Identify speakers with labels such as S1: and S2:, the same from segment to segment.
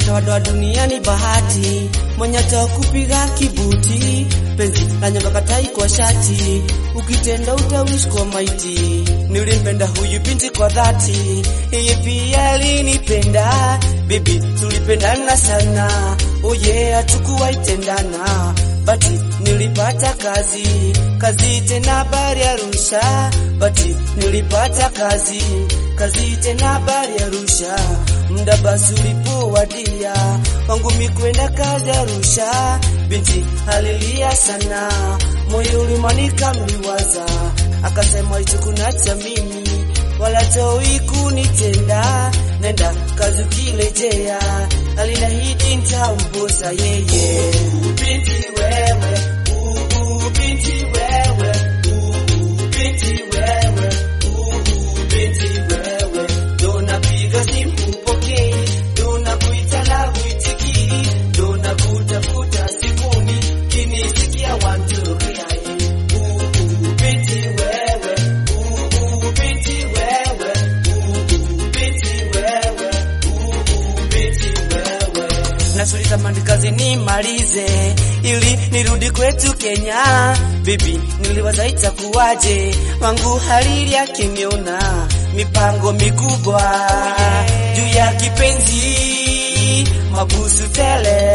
S1: doadoa duniani bahati, mwenye kupiga kibuti, penzi la nyonga katai kwa shati, ukitenda utawish kwa maiti. Nilimpenda huyu binti kwa dhati, yeye pia alinipenda, bibi tulipendana sana, oye hatukuwahi tendana, bati nilipata kazi, kazi tena bari Arusha, bati nilipata kazi, kazi tena bari Arusha, muda basi ulipowadia wangu mikwenda kazi Arusha, binti alilia sana, moyo ulimanika mliwaza, akasema hicho kunacha mimi wala toi kunitenda, nenda kazi ukirejea, alinahidi nitamposa yeye. Binti wewe, uh, binti wewe, uh, binti wewe, uh, binti wewe, ndo napiga simu hupokei, ndo nakuita na huitikii, ndo nakutafuta sifuni, kinisikia wantokea uh, binti wewe, uh, binti wewe, uh, binti wewe, uh, binti wewe nasuliza mandikazi nimalize ili nirudi kwetu Kenya. Bibi niliwaza itakuwaje, wangu halili akiniona mipango mikubwa juu ya kipenzi, mabusu tele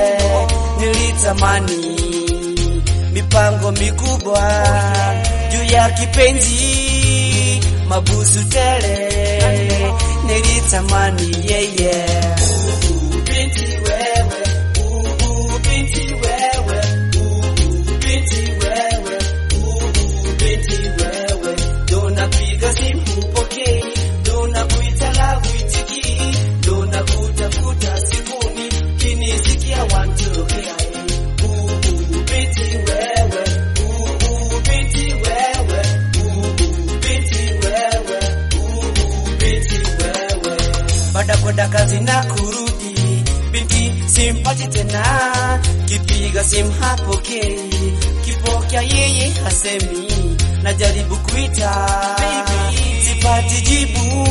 S1: nilitamani mipango mikubwa juu ya kipenzi, mabusu tele nilitamani yeye yeah, yeah. Binti wewe, uh, binti wewe, uh, binti wewe, uh, binti wewe, ndo napiga simu hupokei, ndo nakuita na huitikii, ndo nakutafuta sifuni, kinisikia wantokea uh, binti wewe, uh, binti wewe, uh, binti wewe, uh, binti wewe, baada kwenda kazi na kurudi binti simpati tena, kipiga simu hapokei, kipokea yeye hasemi, najaribu kuita sipati jibu,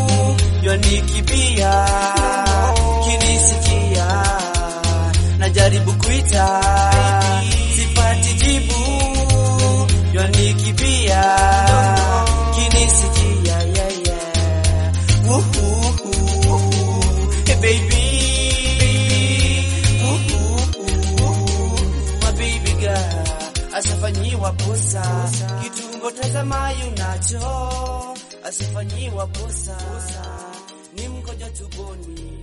S1: ywanikibia kinisikia, najaribu kuita sipati jibu, ywanikibia kinisikia yeah, yeah. Woohoo, hey baby mabibi girl asifanyiwa posa kitungo tazamayo nacho asifanyiwa posa ni mkoja tuboni